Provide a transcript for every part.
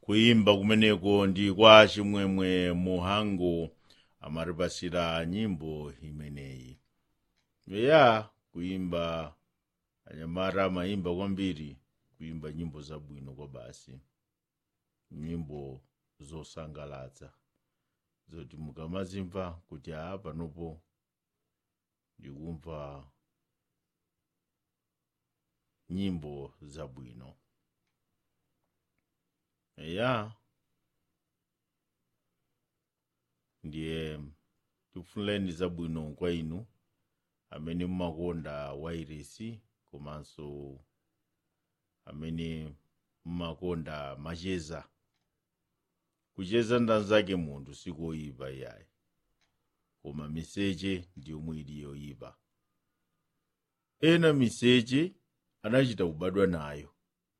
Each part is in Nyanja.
kuimba kumeneko ndi kwa chimwemwe muhango amatipasira nyimbo imeneyi eya kuimba anyamata amayimba kwambiri kuimba nyimbo zabwino kwa basi nyimbo zosangalatsa zoti mukamazimva kuti aa panopo ndikumva nyimbo zabwino eya ndiye tifunireni zabwino kwa inu amene mumakonda wairesi komanso amene mumakonda macheza kucheza ndanzake munthu sikoyipa iyayi koma miseche ndiyomwe ili yoyipa ena miseche anachita kubadwa nayo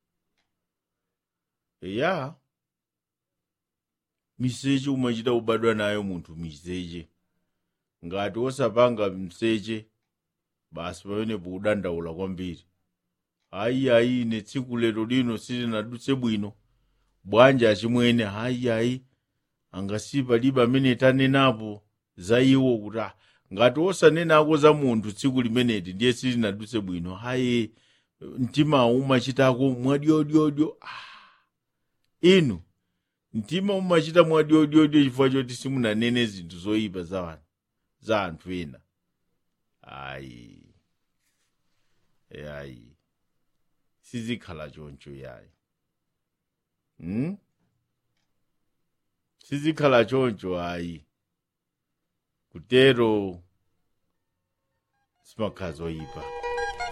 eya miseche umachita kubadwa nayo munthu miseche ngati wosapanga mseche basi pamenepo kudandaula kwambiri ayi ayi ine tsiku lero lino silinadutse bwino bwanji achimwene ayi ayi angasipa libe amene tanenapo za iwo kuti ah, ngati wosanenako za munthu tsiku limeneti ndiye silinadutse bwino ayi mtima umachitako mwadyodyodyo ah. inu mtima umachita mwadyodyodyo chifukwa choti simunanene zinthu zoyipa za wanu za anthu ena ayi yayi sizikhala choncho yayi hmm? sizikhala choncho ayi kutero simakhala zoyipa